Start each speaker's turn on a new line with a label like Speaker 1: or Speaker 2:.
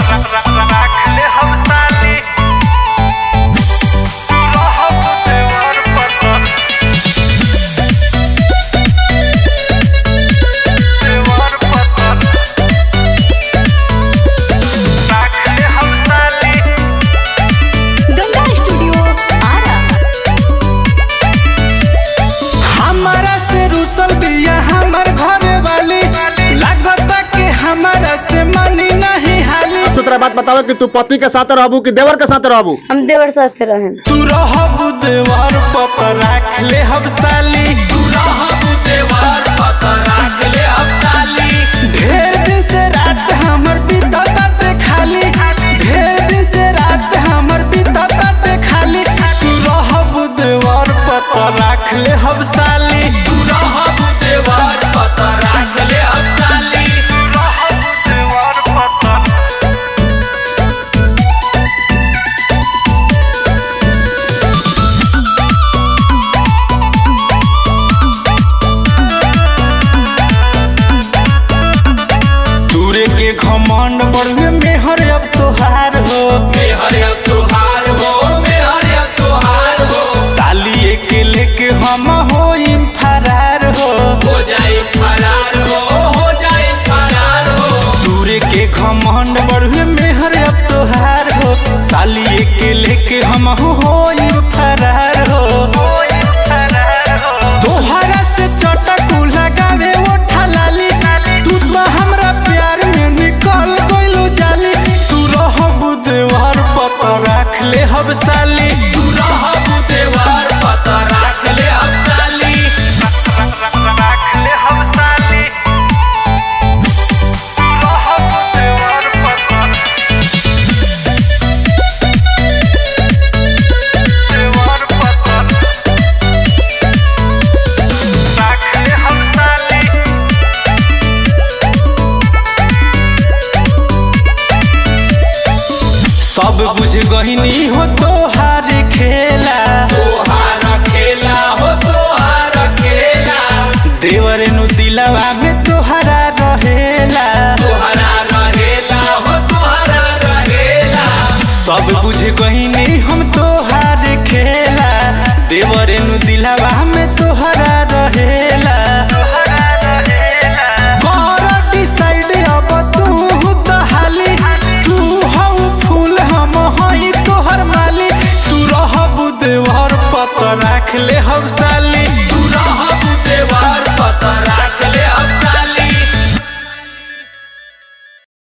Speaker 1: राखले हम ताली रहब देवर पतन देवर पतन राखले हम ताली
Speaker 2: गंगा स्टूडियो आरा
Speaker 3: हमारा से रुसल बिया हमर घरे वाली लागता कि हमारा से मनी नहीं हाली
Speaker 4: सुतरा बात बताओ कि तू पति के साथ रहबू कि देवर के साथ रहबू
Speaker 2: हम देवर साथ रहें
Speaker 3: तू रहब देवर पत राख ले हम साली तू रहब देवर पत राख ले हम साली ढेर दिन से रात हमर बीतत ते खाली ढेर दिन से रात हमर बीतत ते खाली तू रहब देवर पत राख ले हम साली तू रहब देवर पत राख ले हम साली
Speaker 1: रहब देवर पतन
Speaker 3: दूरे के घमंड बढ़े मेहर अब तोहार हो मेहर अब तोहार हो मेहर अब तोहार हो ताली के लेके हम हो फरार हो हो जाए फरार हो हो जाए फरार हो दूरे के घमंड बढ़े मेहर अब तोहार हो ताली के लेके हम हो फरार हो तोहरा से चटक लगावे ओठा लाली तू तो हमरा प्यार में निकल गइलो जाली तू रहब देवार पता राख ले हम साली तू रहब देवार पता राख ले हम साली
Speaker 1: राखले हम ताली रहब देवर पतन देवर पतन राखले हम ताली
Speaker 3: सब बुझ गहिनी हो तोहार खेला तोहार खेला हो तोहार खेला देवर नु दिलवा में